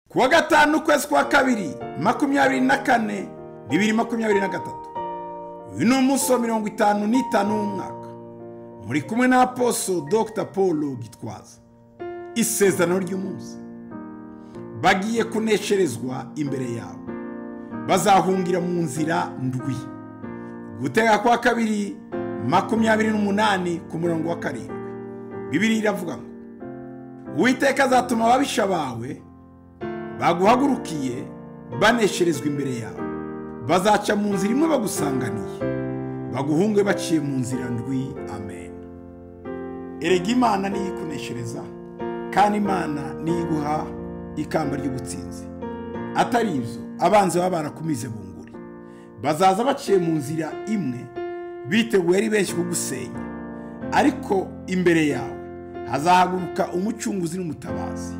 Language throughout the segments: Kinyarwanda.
kuwa gatanu ukwezi kwa kabiri makumyabiri na kane bibiri makumyabiri na gatatu uyu ni umunsi wa mirongo itanu n'itanu w'umwaka muri kumwe na aposo dr paul gitwaza isezerano ry'umunsi bagiye kunesherezwa imbere yawe bazahungira mu nzira ndwi gutega kwa kabiri makumyabiri n'umunani ku murongo wa karindwi bibiri iravuga ngo uwiteka azatuma ababisha bawe baguhagurukiye banesherezwa imbere yawe bazaca mu nzira imwe bagusanganiye baguhunge baciye mu nzira ndwi amen erega imana niyo ikuneshereza kandi imana niyo iguha ikamba ry'ubutsinzi atari ibyo abanzi baba barakumize bunguri bazaza baciye mu nzira imwe biteguye ari benshi kugusenya ariko imbere yawe hazahaguruka umucunguzi n'umutabazi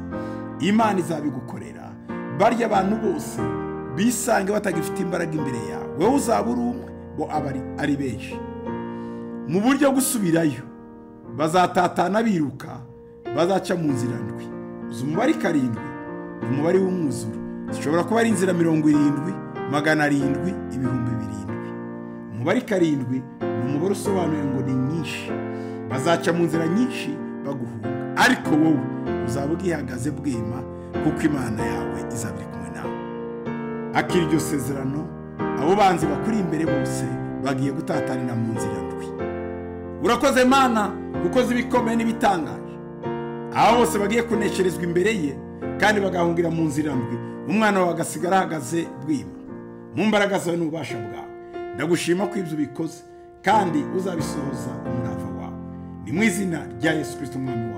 imana izabigukorera barya abantu bose bisange batagifite imbaraga imbere yawe wowe uzaba uri umwe bo aba ari benshi mu buryo gusubirayo bazatatana biruka bazaca mu nzira ndwi uzi umubare karindwi ni umubare w'umwuzuro zishobora kuba ari inzira mirongo irindwi magana arindwi ibihumbi birindwi umubare karindwi ni umubare usobanuye ngo ni nyinshi bazaca mu nzira nyinshi baguhunga ariko wowe uzaba ubwihagaze bwema kuko imana yawe izabiri kumwe nawe akiri iryo sezerano abo banzi bakuri imbere bose bagiye gutatanira mu nzira ndwi urakoze mana gukoze ibikomeye n'ibitangaje aba bose bagiye kunesherezwa imbere ye kandi bagahungira mu nzira ndwi umwana wawe agasigara ahagaze bwima mu mbaraga zawe n'ububasha bwawe ndagushima ko ibyo ubikoze kandi uzabisohoza umurava wawe ni mu izina rya yesu kirisito umwami wawe